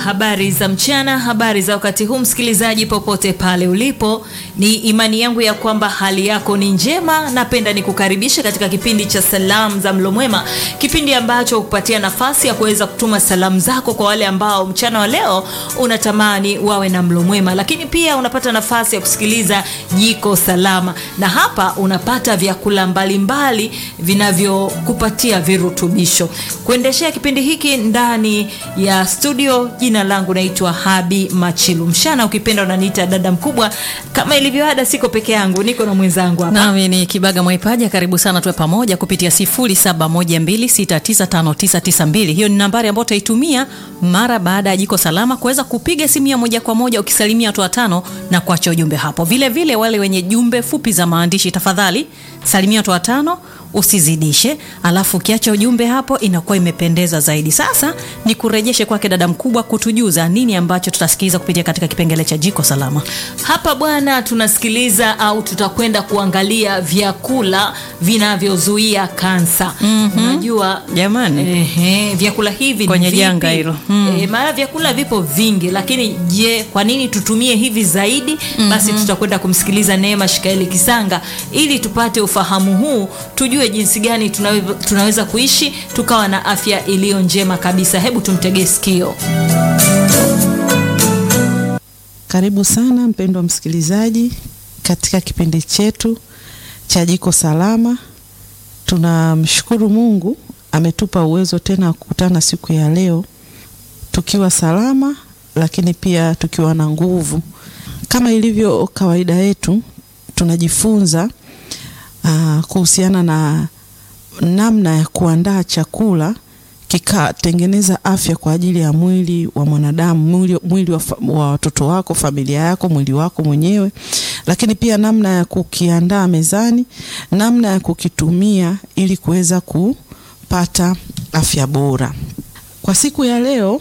habari za mchana, habari za wakati huu, msikilizaji popote pale ulipo, ni imani yangu ya kwamba hali yako ni njema. Napenda nikukaribisha katika kipindi cha salamu za mlo mwema, kipindi ambacho hukupatia nafasi ya kuweza kutuma salamu zako kwa wale ambao mchana wa leo unatamani wawe na mlo mwema, lakini pia unapata nafasi ya kusikiliza jiko salama, na hapa unapata vyakula mbalimbali vinavyokupatia virutubisho. Kuendeshea kipindi hiki ndani ya studio, jina langu naitwa Habi Machilu Mshana, ukipenda unaniita dada mkubwa. Kama ilivyo ada, siko peke yangu, niko na mwenzangu hapa. Nami ni Kibaga Mwaipaja, karibu sana tuwe pamoja kupitia 0712695992. Hiyo ni nambari ambayo utaitumia mara baada ya jiko salama kuweza kupiga simu ya moja kwa moja ukisalimia watu watano na kuacha ujumbe hapo. Vile vile wale wenye jumbe fupi za maandishi, tafadhali salimia watu watano usizidishe, alafu ukiacha ujumbe hapo inakuwa imependeza zaidi. Sasa ni kurejeshe kwake dada mkubwa kutujuza nini ambacho tutasikiliza kupitia katika kipengele cha jiko salama. Hapa bwana, tunasikiliza au tutakwenda kuangalia vyakula vinavyozuia kansa. Unajua Jamani. ehe, vyakula hivi ni Kwenye vipi? janga hilo. Mm. Eh, maana vyakula vipo vingi, lakini je, kwa nini tutumie hivi zaidi? Basi tutakwenda kumsikiliza Neema Shikaeli Kisanga ili tupate ufahamu huu, tujue jinsi gani tunawe, tunaweza kuishi tukawa na afya iliyo njema kabisa. Hebu tumtegee sikio. Karibu sana mpendwa msikilizaji katika kipindi chetu cha Jiko Salama. Tunamshukuru Mungu ametupa uwezo tena wa kukutana siku ya leo tukiwa salama, lakini pia tukiwa na nguvu. Kama ilivyo kawaida yetu, tunajifunza ah, kuhusiana na namna ya kuandaa chakula kikatengeneza afya kwa ajili ya mwili wa mwanadamu, mwili, mwili wa, fa- wa watoto wako, familia yako, mwili wako mwenyewe, lakini pia namna ya kukiandaa mezani, namna ya kukitumia ili kuweza kupata afya bora. Kwa siku ya leo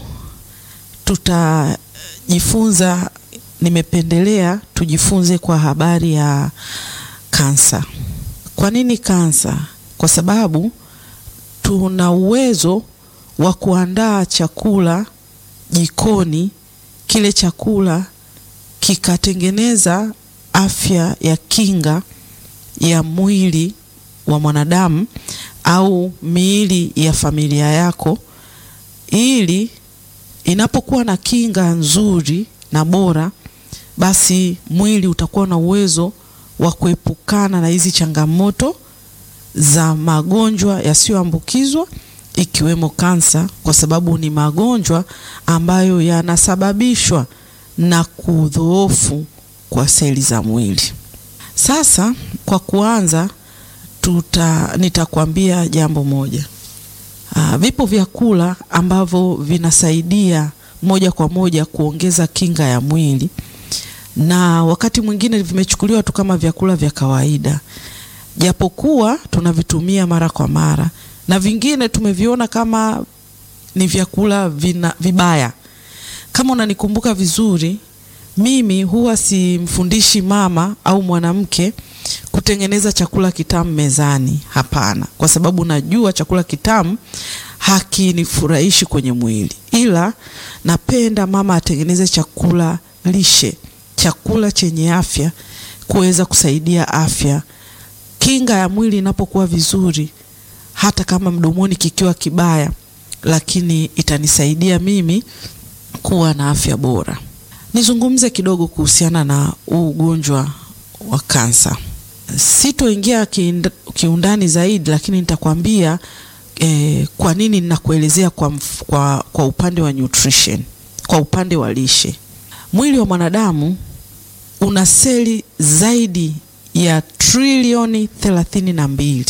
tutajifunza, nimependelea tujifunze kwa habari ya kansa. Kwa nini kansa? Kwa sababu tuna uwezo wa kuandaa chakula jikoni, kile chakula kikatengeneza afya ya kinga ya mwili wa mwanadamu au miili ya familia yako, ili inapokuwa na kinga nzuri na bora, basi mwili utakuwa na uwezo wa kuepukana na hizi changamoto za magonjwa yasiyoambukizwa ikiwemo kansa, kwa sababu ni magonjwa ambayo yanasababishwa na kudhoofu kwa seli za mwili. Sasa kwa kuanza, tuta nitakwambia jambo moja. Aa, vipo vyakula ambavyo vinasaidia moja kwa moja kuongeza kinga ya mwili na wakati mwingine vimechukuliwa tu kama vyakula vya kawaida japokuwa tunavitumia mara kwa mara na vingine tumeviona kama ni vyakula vina, vibaya. Kama unanikumbuka vizuri, mimi huwa simfundishi mama au mwanamke kutengeneza chakula kitamu mezani. Hapana, kwa sababu najua chakula kitamu hakinifurahishi kwenye mwili, ila napenda mama atengeneze chakula lishe, chakula chenye afya, kuweza kusaidia afya kinga ya mwili inapokuwa vizuri, hata kama mdomoni kikiwa kibaya, lakini itanisaidia mimi kuwa na afya bora. Nizungumze kidogo kuhusiana na huu ugonjwa wa kansa. Sitoingia kiinda- kiundani zaidi, lakini nitakwambia eh, kwa nini ninakuelezea kwa, mf- kwa, kwa upande wa nutrition, kwa upande wa lishe. Mwili wa mwanadamu una seli zaidi ya trilioni thelathini na mbili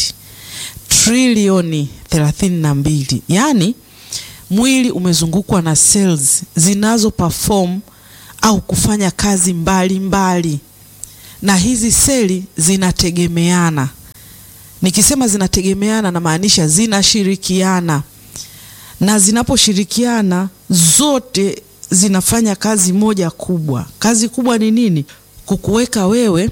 trilioni thelathini na mbili yaani mwili umezungukwa na cells zinazo perform au kufanya kazi mbalimbali mbali. na hizi seli zinategemeana nikisema zinategemeana namaanisha zinashirikiana na zinaposhirikiana zote zinafanya kazi moja kubwa kazi kubwa ni nini kukuweka wewe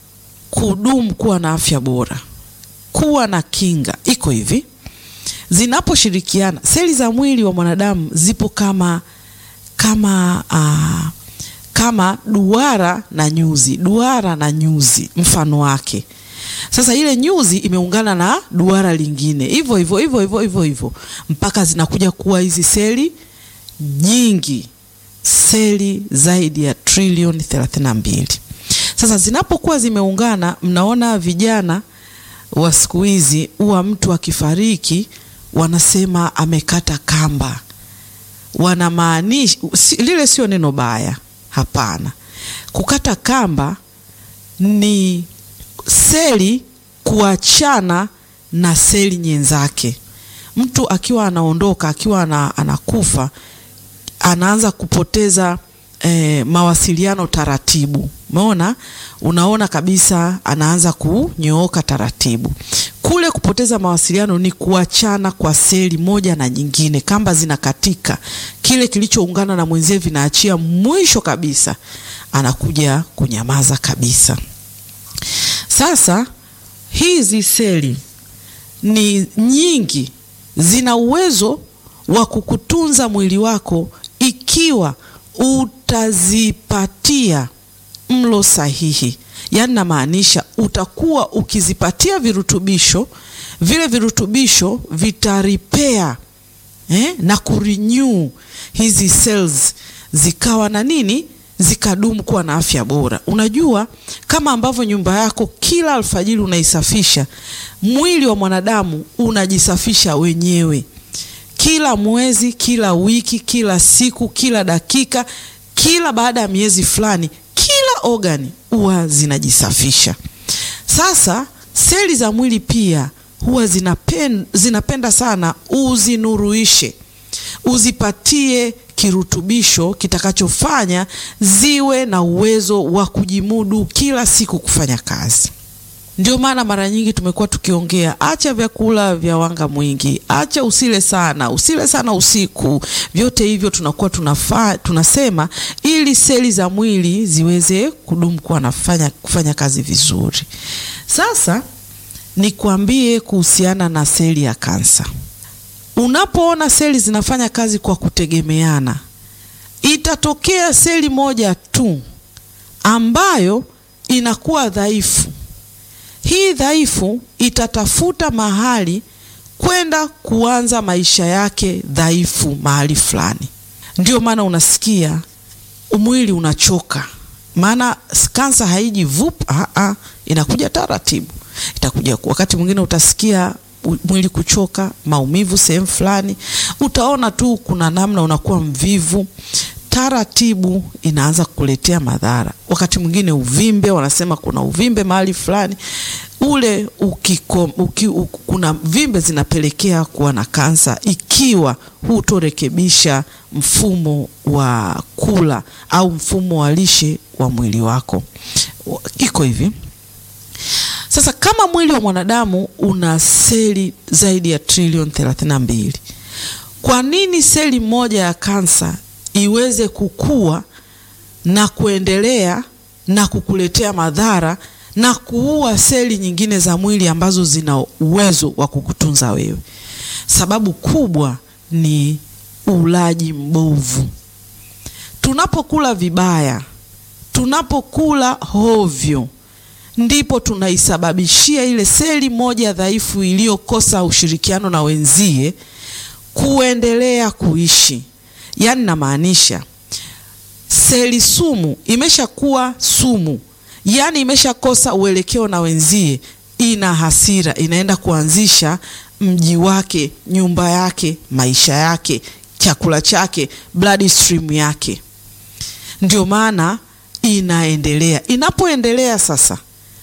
kudumu kuwa na afya bora, kuwa na kinga. Iko hivi, zinaposhirikiana seli za mwili wa mwanadamu zipo kama kama uh, kama duara na nyuzi, duara na nyuzi mfano wake. Sasa ile nyuzi imeungana na duara lingine hivyo hivyo hivyo hivyo hivyo hivyo mpaka zinakuja kuwa hizi seli nyingi, seli zaidi ya trilioni 32. Sasa zinapokuwa zimeungana, mnaona vijana wa siku hizi huwa mtu akifariki wanasema amekata kamba, wanamaanisha si, lile sio neno baya, hapana. Kukata kamba ni seli kuachana na seli nyenzake. Mtu akiwa anaondoka, akiwa ana, anakufa anaanza kupoteza eh, mawasiliano taratibu. Umeona, unaona kabisa anaanza kunyooka taratibu. Kule kupoteza mawasiliano ni kuachana kwa seli moja na nyingine, kamba zinakatika, kile kilichoungana na mwenzie vinaachia, mwisho kabisa anakuja kunyamaza kabisa. Sasa hizi seli ni nyingi, zina uwezo wa kukutunza mwili wako ikiwa utazipatia mlo sahihi. Yaani namaanisha utakuwa ukizipatia virutubisho, vile virutubisho vitaripea eh, na kurenew hizi cells zikawa na nini zikadumu kuwa na afya bora. Unajua, kama ambavyo nyumba yako kila alfajiri unaisafisha, mwili wa mwanadamu unajisafisha wenyewe kila mwezi, kila wiki, kila siku, kila dakika, kila baada ya miezi fulani, kila ogani huwa zinajisafisha. Sasa seli za mwili pia huwa zinapenda, zinapenda sana uzinuruishe, uzipatie kirutubisho kitakachofanya ziwe na uwezo wa kujimudu kila siku kufanya kazi. Ndio maana mara nyingi tumekuwa tukiongea, acha vyakula vya wanga mwingi, acha usile sana, usile sana usiku. Vyote hivyo tunakuwa tunafa, tunasema ili seli za mwili ziweze kudumu kuwa nafanya kufanya kazi vizuri. Sasa nikwambie kuhusiana na seli ya kansa. Unapoona seli zinafanya kazi kwa kutegemeana, itatokea seli moja tu ambayo inakuwa dhaifu. Hii dhaifu itatafuta mahali kwenda kuanza maisha yake dhaifu mahali fulani. Ndio maana unasikia mwili unachoka, maana kansa haiji vup, a inakuja taratibu. Itakuja wakati mwingine utasikia mwili kuchoka, maumivu sehemu fulani, utaona tu kuna namna unakuwa mvivu taratibu inaanza kukuletea madhara. Wakati mwingine uvimbe, wanasema kuna uvimbe mahali fulani ule ukiko, uki, u, kuna vimbe zinapelekea kuwa na kansa ikiwa hutorekebisha mfumo wa kula au mfumo wa lishe wa mwili wako. Iko hivi sasa, kama mwili wa mwanadamu una seli zaidi ya trilioni 32, kwa nini seli moja ya kansa iweze kukua na kuendelea na kukuletea madhara na kuua seli nyingine za mwili ambazo zina uwezo wa kukutunza wewe? Sababu kubwa ni ulaji mbovu. Tunapokula vibaya, tunapokula hovyo, ndipo tunaisababishia ile seli moja dhaifu iliyokosa ushirikiano na wenzie kuendelea kuishi. Yaani namaanisha seli sumu imeshakuwa sumu, yaani imeshakosa uelekeo na wenzie, ina hasira, inaenda kuanzisha mji wake, nyumba yake, maisha yake, chakula chake, blood stream yake. Ndio maana inaendelea. Inapoendelea sasa,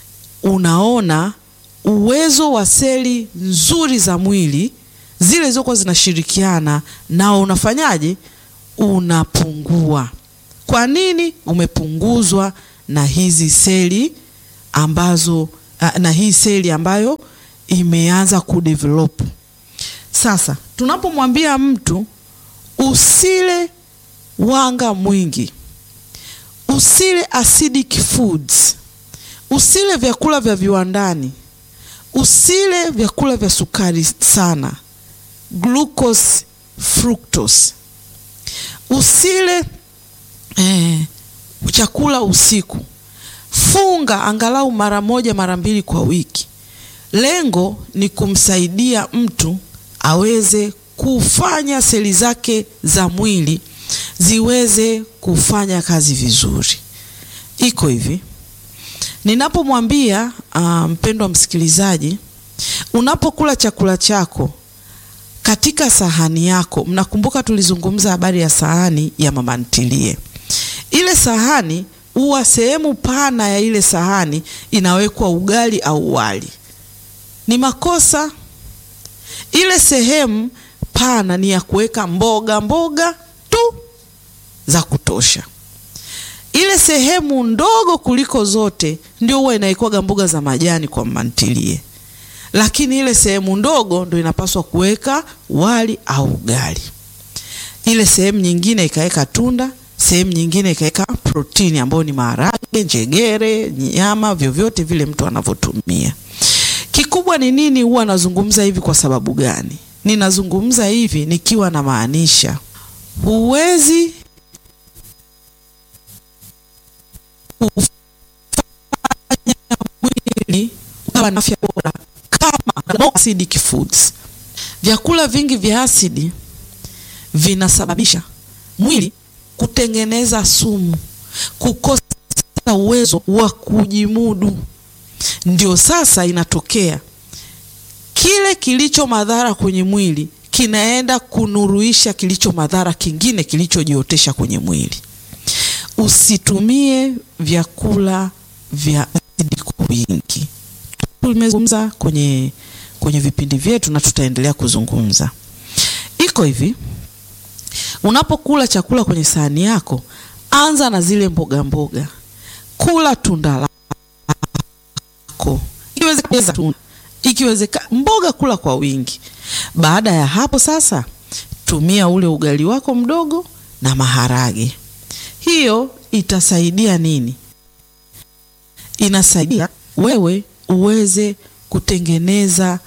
unaona uwezo wa seli nzuri za mwili zile zilizokuwa zinashirikiana nao unafanyaje? Unapungua. Kwa nini? Umepunguzwa na hizi seli ambazo na hii seli ambayo imeanza kudevelop. Sasa tunapomwambia mtu usile wanga mwingi, usile acidic foods, usile vyakula vya viwandani, usile vyakula vya sukari sana glucose, fructose. usile eh, chakula usiku. Funga angalau mara moja mara mbili kwa wiki. Lengo ni kumsaidia mtu aweze kufanya seli zake za mwili ziweze kufanya kazi vizuri. Iko hivi, ninapomwambia uh, mpendwa msikilizaji, unapokula chakula chako katika sahani yako, mnakumbuka tulizungumza habari ya sahani ya mama ntilie. Ile sahani huwa sehemu pana ya ile sahani inawekwa ugali au wali. Ni makosa. Ile sehemu pana ni ya kuweka mboga mboga tu za kutosha. Ile sehemu ndogo kuliko zote ndio huwa inaikwaga mboga za majani kwa mama ntilie, lakini ile sehemu ndogo ndio inapaswa kuweka wali au ugali. Ile sehemu nyingine ikaweka tunda, sehemu nyingine ikaweka protini ambayo ni maharage, njegere, nyama, vyovyote vile mtu anavyotumia. Kikubwa ni nini? Huwa nazungumza hivi kwa sababu gani? Ninazungumza hivi nikiwa na maanisha, huwezi kufanya mwili ukawa na afya bora kama no acidic foods. Vyakula vingi vya asidi vinasababisha mwili kutengeneza sumu, kukosa uwezo wa kujimudu. Ndio sasa inatokea kile kilicho madhara kwenye mwili kinaenda kunuruisha kilicho madhara kingine kilichojiotesha kwenye mwili. Usitumie vyakula vya asidi kwa wingi. Tumezungumza kwenye, kwenye vipindi vyetu na tutaendelea kuzungumza. Iko hivi, unapokula chakula kwenye sahani yako, anza na zile mboga mboga, kula tunda lako, ikiwezekana tunda, ikiwezekana mboga, kula kwa wingi. Baada ya hapo sasa, tumia ule ugali wako mdogo na maharage. Hiyo itasaidia nini? Inasaidia wewe uweze kutengeneza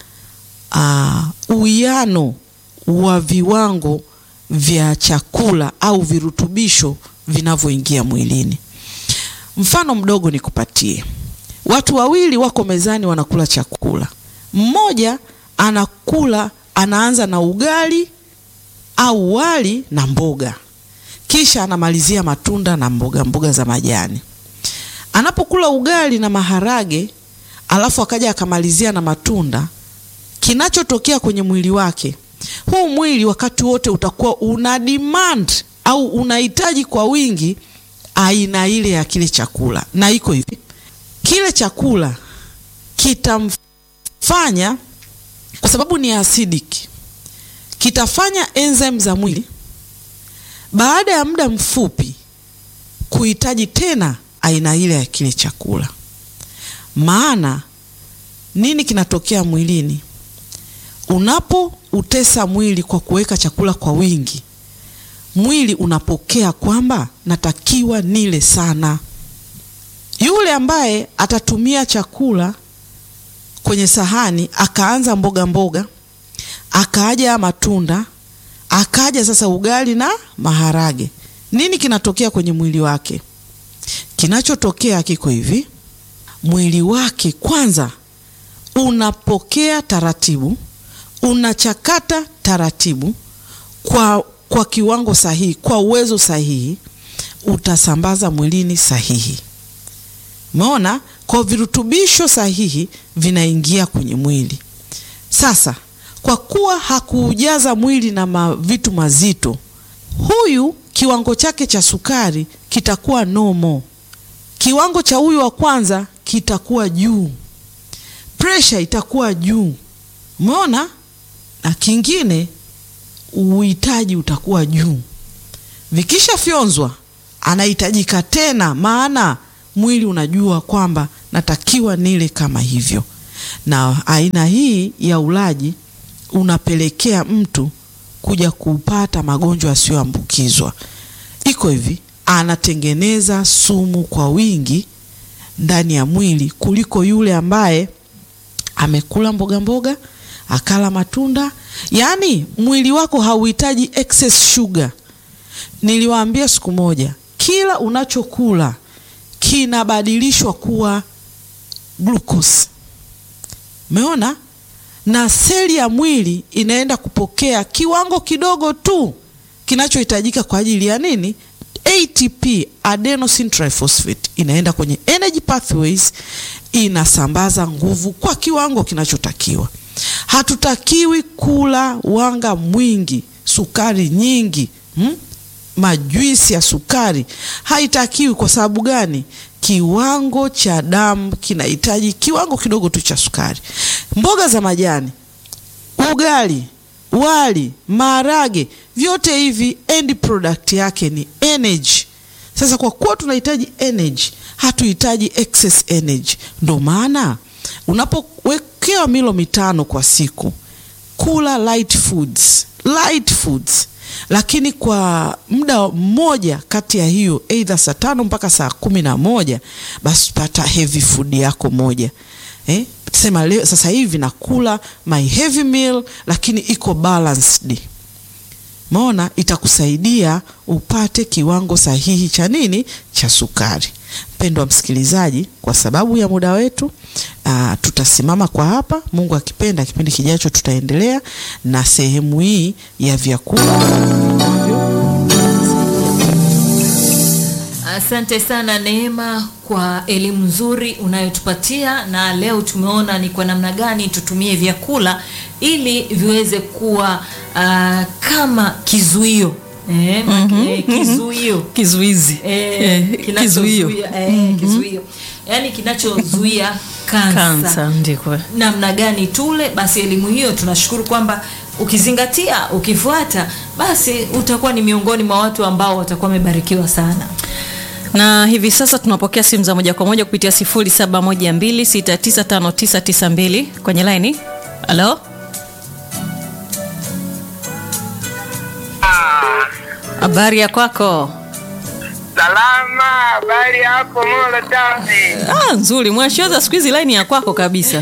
uwiano uh, wa viwango vya chakula au virutubisho vinavyoingia mwilini. Mfano mdogo nikupatie. Watu wawili wako mezani wanakula chakula. Mmoja anakula anaanza na ugali au wali na mboga, kisha anamalizia matunda na mboga mboga za majani. Anapokula ugali na maharage alafu akaja akamalizia na matunda, kinachotokea kwenye mwili wake, huu mwili wakati wote utakuwa una demand au unahitaji kwa wingi aina ile ya kile chakula, na iko hivi, kile chakula kitamfanya, kwa sababu ni acidic, kitafanya enzyme za mwili baada ya muda mfupi kuhitaji tena aina ile ya kile chakula. Maana nini kinatokea mwilini unapoutesa mwili kwa kuweka chakula kwa wingi? Mwili unapokea kwamba natakiwa nile sana. Yule ambaye atatumia chakula kwenye sahani akaanza mboga mboga, akaaja matunda, akaja sasa ugali na maharage, nini kinatokea kwenye mwili wake? Kinachotokea kiko hivi, mwili wake kwanza unapokea taratibu, unachakata taratibu kwa, kwa kiwango sahihi, kwa uwezo sahihi, utasambaza mwilini sahihi. Umeona, kwa virutubisho sahihi vinaingia kwenye mwili. Sasa kwa kuwa hakuujaza mwili na ma, vitu mazito, huyu kiwango chake cha sukari kitakuwa nomo, kiwango cha huyu wa kwanza kitakuwa juu, presha itakuwa juu. Umeona, na kingine uhitaji utakuwa juu. Vikishafyonzwa anahitajika tena, maana mwili unajua kwamba natakiwa nile kama hivyo, na aina hii ya ulaji unapelekea mtu kuja kupata magonjwa yasiyoambukizwa. Iko hivi, anatengeneza sumu kwa wingi ndani ya mwili kuliko yule ambaye amekula mboga mboga, akala matunda. Yaani mwili wako hauhitaji excess sugar. Niliwaambia siku moja, kila unachokula kinabadilishwa kuwa glucose. Umeona? Na seli ya mwili inaenda kupokea kiwango kidogo tu kinachohitajika kwa ajili ya nini? ATP, adenosine triphosphate, inaenda kwenye energy pathways, inasambaza nguvu kwa kiwango kinachotakiwa. Hatutakiwi kula wanga mwingi, sukari nyingi, hmm? Majuisi ya sukari haitakiwi. Kwa sababu gani? Kiwango cha damu kinahitaji kiwango kidogo tu cha sukari. Mboga za majani, ugali, wali, maharage, vyote hivi end product yake ni energy. Sasa kwa kuwa tunahitaji energy, hatuhitaji excess energy. Ndo maana unapowekewa milo mitano kwa siku, kula light foods, light foods lakini kwa muda mmoja kati ya hiyo either saa tano mpaka saa kumi na moja basi pata heavy food yako moja eh? Sema leo sasa hivi nakula my heavy meal, lakini iko balanced. Maona itakusaidia upate kiwango sahihi cha nini cha sukari. Mpendwa msikilizaji, kwa sababu ya muda wetu aa, tutasimama kwa hapa. Mungu akipenda, kipindi kijacho tutaendelea na sehemu hii ya vyakula Asante sana Neema kwa elimu nzuri unayotupatia, na leo tumeona ni kwa namna gani tutumie vyakula ili viweze kuwa uh, kama kizuio eh, mm eh, kizuio kizuizi eh, Eh, kinachozuia kizuio eh, kizuio yaani kinachozuia kansa kansa ndiko namna gani tule. Basi elimu hiyo tunashukuru kwamba ukizingatia, ukifuata, basi utakuwa ni miongoni mwa watu ambao watakuwa wamebarikiwa sana. na hivi sasa tunapokea simu za moja kwa moja kupitia 0712695992 kwenye laini. Halo, habari ya kwako? Salama, habari hapo Molo Tawi. Ah, nzuri mwashoza, siku hizi laini ya kwako kabisa.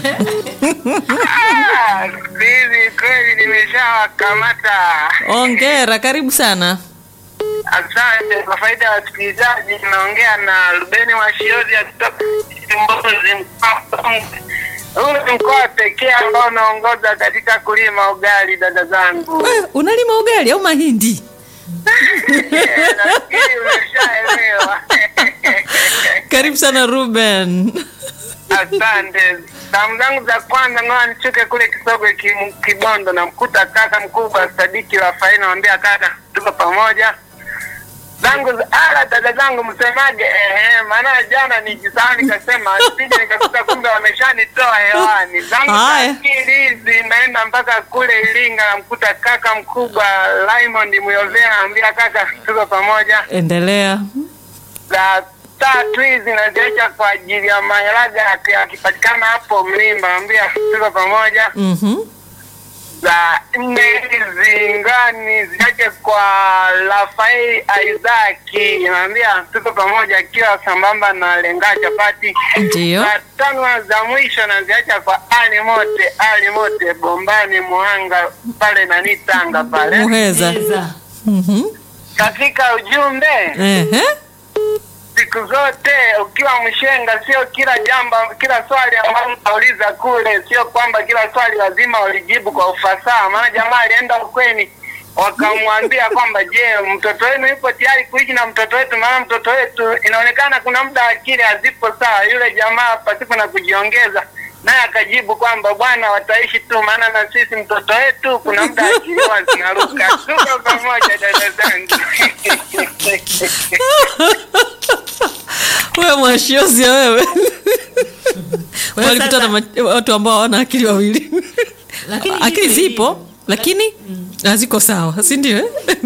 Ah, Hivi kweli nimeshawakamata. Ongera, karibu sana. Asante. Kwa faida ya wasikilizaji, naongea na Rubeni Washiozi kutoka Mbozi, mkoa wa Songwe. Huu ni mkoa pekee ambao unaongoza katika kulima ugali, dada zangu. We, unalima ugali au mahindi? Nafikiri umeshaelewa. Karibu sana Ruben. Asante. Salamu zangu za kwanza ngoja nichuke kule Kisogwe Kim- Kibondo, namkuta kaka mkubwa Sadiki Rafaeli, namwambia kaka, tuko pamoja. Zangu za ala, dada zangu msemaje? Ehe, maana jana nijisahau nikasema sije nikakuta kumbe wameshanitoa hewani. Zangu za Haya. pili hizi naenda mpaka kule Iringa, namkuta kaka mkubwa Raymond Muyovea, namwambia kaka, tuko pamoja Endelea. za tatu hizi naziacha kwa ajili ya maharaga yaki- yakipatikana hapo Mlimba, naambia tuko pamoja. Mhm. Za nne hizi ngani ziache kwa Rafael Isaki, naambia tuko pamoja, akiwa sambamba na lenga chapati. Ndio. Za tano za mwisho naziacha kwa Ali Mote, Ali Mote Bombani, Muhanga pale nani Tanga pale. Muheza. Eza. Mhm. Katika ujumbe Ehe. siku zote ukiwa mshenga, sio kila jambo, kila swali ambalo unauliza kule, sio kwamba kila swali lazima ulijibu kwa ufasaha. Maana jamaa alienda ukweni, wakamwambia kwamba je, mtoto wenu yupo tayari kuishi na mtoto wetu? Maana mtoto wetu inaonekana kuna muda akili hazipo sawa. Yule jamaa pasipo na kujiongeza naye akajibu kwamba bwana, wataishi tu, maana na sisi mtoto wetu kuna muda akili huwa zinaruka. Tuko pamoja dada zangu. Wewe mwashiozi ya wewe. Wewe Walikutana sasa- ma- watu ambao hawana akili wawili. Lakini akili hivi- zipo lakini haziko sawa, si ndio? eh?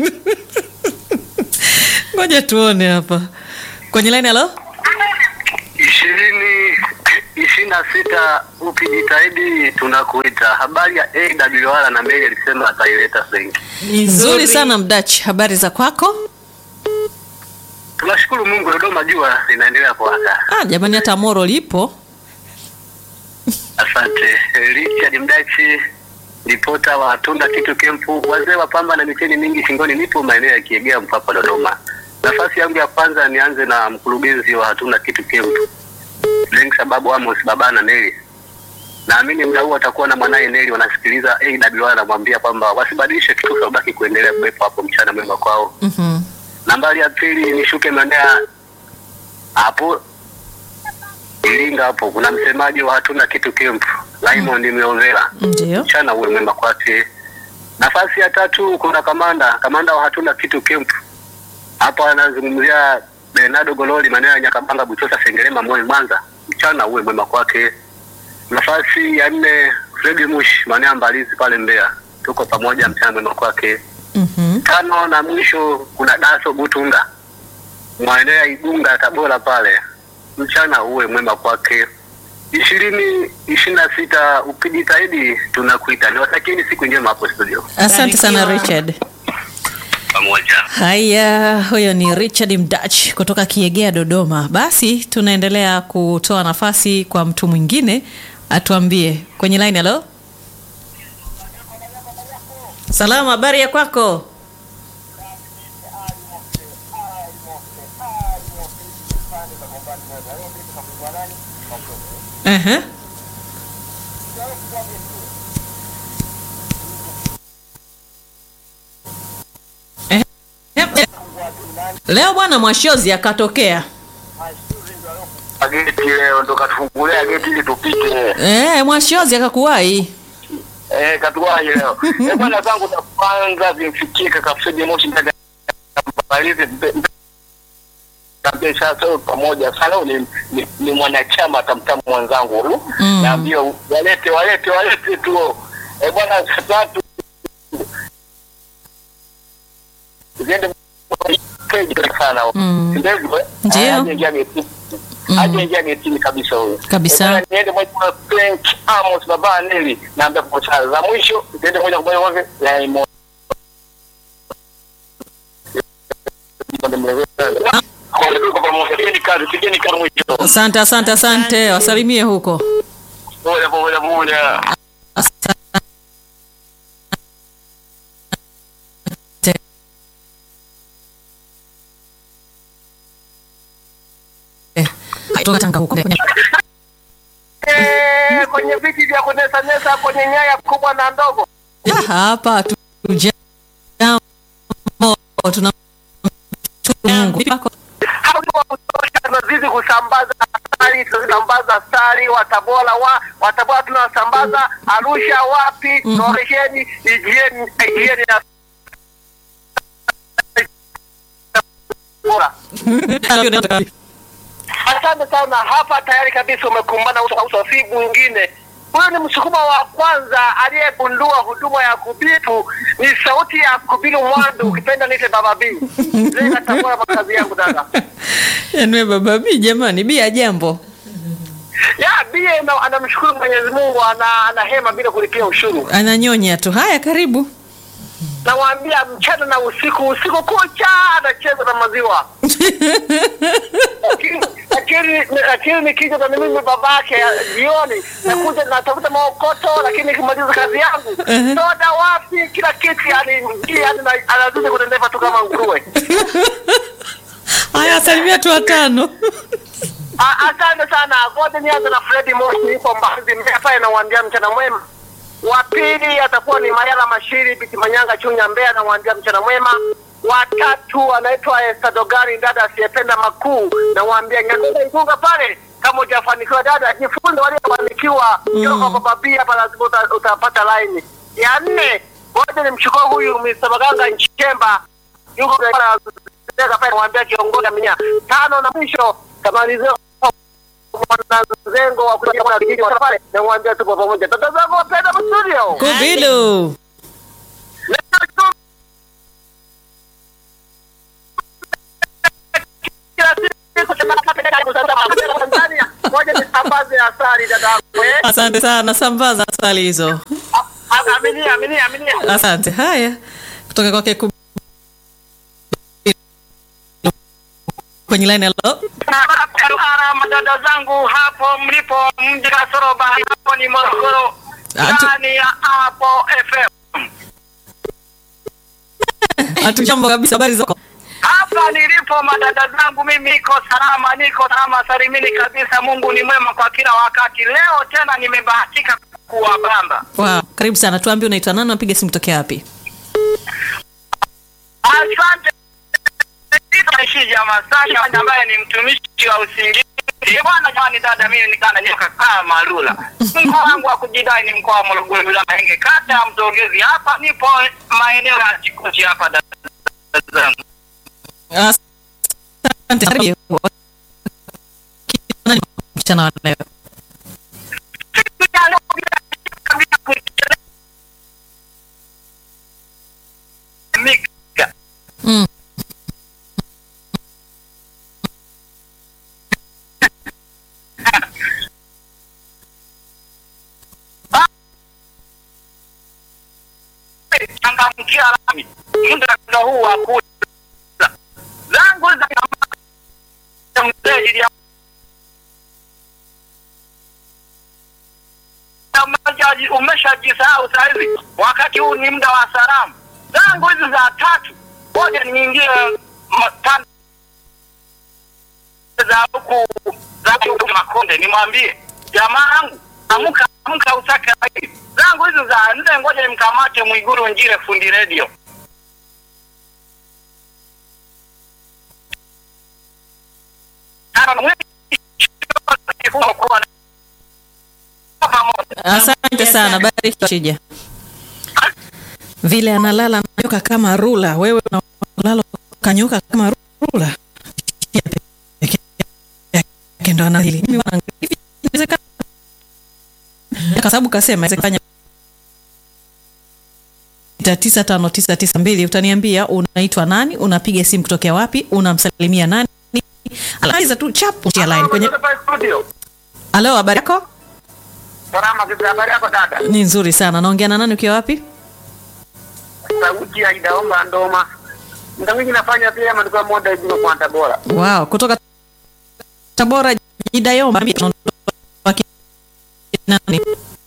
Ngoja tuone hapa kwenye line. Halo, ishirini ishirini na sita ukijitahidi tunakuita. Habari ya AWR na mbele alisema ataileta senki. Ni nzuri sana Mdachi, habari za kwako? Tunashukuru Mungu, Dodoma jua linaendelea kuwaka. Ah, jamani, hata Moro lipo. Asante Richard Mdachi, ripota wa Tunda Kitu Kempu, wazee wa pamba na miteni mingi shingoni. Nipo maeneo ya Kiegea, Mpapa, Dodoma. Nafasi yangu ya kwanza nianze na mkurugenzi wa Hatuna Kitu Kempu Lenk sababu Amos baba na Neli. Naamini muda huu atakuwa na mwanaye Neli wanasikiliza AWR, anamwambia kwamba wasibadilishe kitu, wabaki kuendelea kuwepo hapo. Mchana mwema kwao. Mhm. Nambari ya pili nishuke maeneo hapo Iringa, hapo kuna msemaji wa Hatuna Kitu Kempu Raymond Miovela Ndio. mchana uwe mwema kwake. Nafasi ya tatu kuna kamanda kamanda wa hatuna kitu camp hapa, anazungumzia Bernardo Gololi maeneo ya Nyakabanga, Buchosa, Sengerema, Moi, Mwanza. Mchana uwe mwema kwake. Nafasi ya nne Fredi Mush maeneo ya Mbalizi pale Mbeya, tuko pamoja, mchana mwema kwake. Mhm. Tano na mwisho kuna Daso Butunga maeneo ya Igunga, Tabora pale, mchana uwe mwema kwake. ishirini ishirini na sita ukijitahidi tunakuita. Niwatakieni siku njema hapo studio Asante sana Barikiwa. Richard. pamoja. Haya, huyo ni Richard Mdach kutoka Kiegea, Dodoma. Basi tunaendelea kutoa nafasi kwa mtu mwingine atuambie kwenye line. Halo, salama, habari ya kwako? Ehe. Ehe. Leo bwana Mwashozi akatokea Geti leo ndo katufungulia geti ili tupite. eh, Mwashozi akakuwahi Eh, katuwahi leo. Eh, bwana zangu za kwanza zimfikie kaka Fredi Moshi ndani ya Mbalizi Kaambia sasa pamoja sana ni, ni, ni mwanachama tamtamu mwenzangu huyu. Mm. Naambia walete walete walete tu. Eh, bwana saa tatu ziende peji sana. Mm. Ndivyo. eh? Ndio. Aje ingia getini. Mm. Aje ingia getini kabisa huyo. Kabisa. Eh, bwana, niende moja kwa Frank Amos baba Neli naambia kwa saa za mwisho ziende moja kwa moja kwa Raymond. Kwa pamoja, pigeni kazi, pigeni kazi mwisho. asante, asante, asante, wasalimie huko. Moja kwa moja moja. Asante. Eh, kutoka Tanga huko. Eh, kwenye viti vya kunesanesa kwenye nyaya kubwa na ndogo. Ya, hapa tujambo tuna Mungu. Vipi kwako? Hapo wa kutosha tunazidi kusambaza asali, tunasambaza asali Watabora wa Watabora tunasambaza Arusha, wapi Mhm. Noresheni, ijieni ijieni na bora. Asante sana, hapa tayari kabisa umekumbana uso kwa uso, si mwingine. Huyu ni msukuma wa kwanza aliyegundua huduma ya kubitu, ni sauti ya kubiru Mwandu, ukipenda niite Baba B. Zile katambua makazi yangu dada. Yaani wewe baba bi jamani bi ya jambo. Ya bie na- anamshukuru Mwenyezi Mungu, ana, ana hema bila kulipia ushuru. Ananyonya tu. Haya karibu. Nawaambia mchana na usiku, usiku kucha anacheza na maziwa lakini lakini lakini nikija na mimi babake jioni nakuja natafuta maokoto, lakini nikimaliza kazi yangu soda wapi, kila kitu yani, yani na- anazidi kunenepa tu kama nguruwe. Haya salimia tu watano. A- Asante sana. Ngoja nianze na Fredi Moshi, yuko Mbalizi Mbeya pale, nawaambia mchana mwema. Wa pili atakuwa ni Mayala Mashiri Biti Manyanga Chunya Mbeya, nawaambia mchana mwema. Watatu anaitwa Esther Dogari, dada asiyependa makuu, nawaambia Nyang'hula Igunga pale. Kama hujafanikiwa dada, jifunze waliofanikiwa. Mm. Kwa baba pia hapa lazima uta, utapata line. Ya nne, ngoja nimchukue huyu Mr. Maganga Nchemba yuko pale pale, nawaambia kiongozi amenya. Tano na mwisho kamalizia mwanamzengo wa kuja mwana kijiji wa pale na mwambia tupo pamoja. Dada zangu wapenda studio. Kubilu. Kila siku tunapata karibu sana Tanzania. Ngoja nisambaze asali dada yangu. eh. Asante sana sambaza asali hizo. A- Aminia, aminia, aminia. Asante. Haya. Kutoka kwake Kubilu. Kwenye line hello. Sana madada zangu hapo mlipo mji kasoro bahari hapo ni Morogoro. Atu- ndani ya hapo FM. Hatujambo kabisa, habari zako? Hapa nilipo madada zangu, mimi niko salama, niko salama salimini kabisa. Mungu ni mwema kwa kila wakati. Leo tena nimebahatika kuwabamba. Wow, karibu sana. Tuambie unaitwa nani, unapiga simu tokea wapi? Asante Shija Masanja ambaye ni mtumishi wa usingizi. Bwana jamani, dada, mimi nikana nyoka kama Lula. Mkoa wangu wa kujidai ni mkoa wa Morogoro, wilaya Mahenge, kata ya Mtogezi. Hapa nipo maeneo ya Chikochi hapa, dada zangu. Asante. Karibu. Nani mchana wa leo? Mika. Mm. changamkia lami muda huu wa kula zangu za mteji ya majaji umeshajisahau sahizi, wakati huu ni muda wa salamu zangu hizi za tatu. Ngoja niingie matanda za huku za huku Makonde, nimwambie jamaa yangu amka, amka usake haki zangu hizi za nne. Ngoja nimkamate Mwiguru Njire, fundi redio. Asante sana, bariki Shija. Vile analala nanyoka kama rula, wewe unalala kanyoka kama rula. Peke yake ndo anadili. Mimi wanaangalia, inawezekana. Kwa sababu kasema inawezekana tisa tano tisa tisa mbili utaniambia unaitwa nani unapiga simu kutokea wapi unamsalimia nani alafu tu chapu tia line kwenye studio. halo habari yako Salama, vipi habari yako dada? ni nzuri sana naongea na nani ukiwa wapi Sauti ya Idaomba Ndoma. Muda mwingi nafanya pia maduka moda hivi kwa Tabora. wow kutoka tabora jidayomba Ambia tunaondoka nani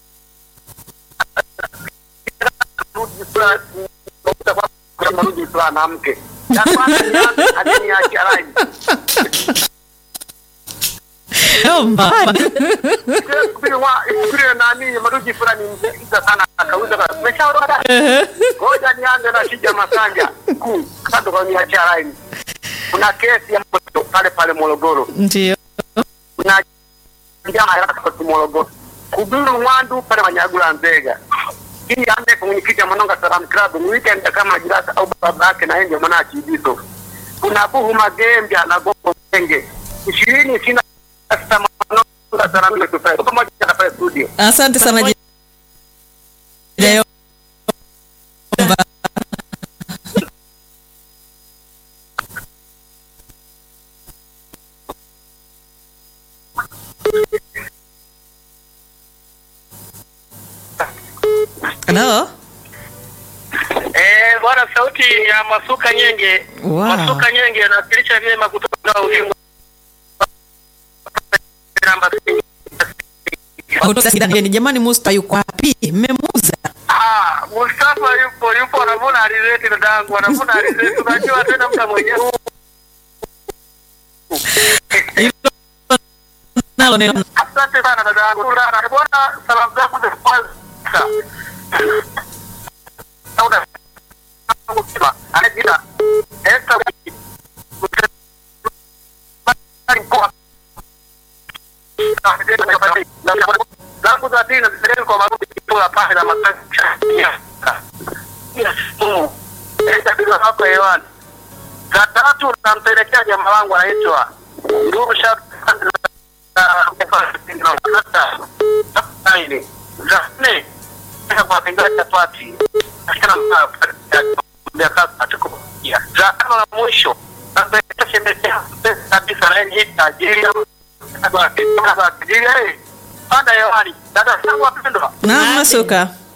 Rudi fulani, utakuwa kama rudi fulani na mke. Ya kwanza nianze hadi niache line. Yomba. Sikiri wa sikiri nani maruji fulani mzee sana akauza kwa. Umeshaondoka dada? Ngoja nianze na Shija Masanja. Kuu, kando kwa niache line. Kuna kesi ya moto pale pale Morogoro. ndio Kuna njama ya kwa Morogoro. Kubiru Mwandu pale Manyagula Nzega. Hii ande kwa mwenyekiti wa Manonga Salam Club ni weekend kama jirasa au baba yake na yeye mwana Chibiso. Kuna Buhu Magembya na Gogo Menge. Ishirini sina sasa Manonga Salam Club pale. Pamoja na pale studio. asante sana jidayomba halo Eh, bwana sauti ya Masuka Nyenge. Wow. Masuka Nyenge anawakilisha vyema kutoka Ulingo. Namba kutoka Sidani. jamani musta yuko wapi mmemuuza Ah, Mustafa yupo yupo anavuna alizeti dadangu, anavuna alizeti. Unajua tena mta mwenyewe. nalo neno Asante sana dadangu. Sana. Bwana salamu zako za kwanza. Sauda. Mtima. Anajita. Esta. Mkoa. zangu za dini zipeleke kwa marudi kipola pale na matangazo bila hapo hewani. Za tatu nampelekea jamaa wangu anaitwa Nduru Shab za nne kwa pinga chapati katika za tano na mwisho nampelekea shemekea kabisa na yeye tajiri panda hewani dada zangu wapendwa na masuka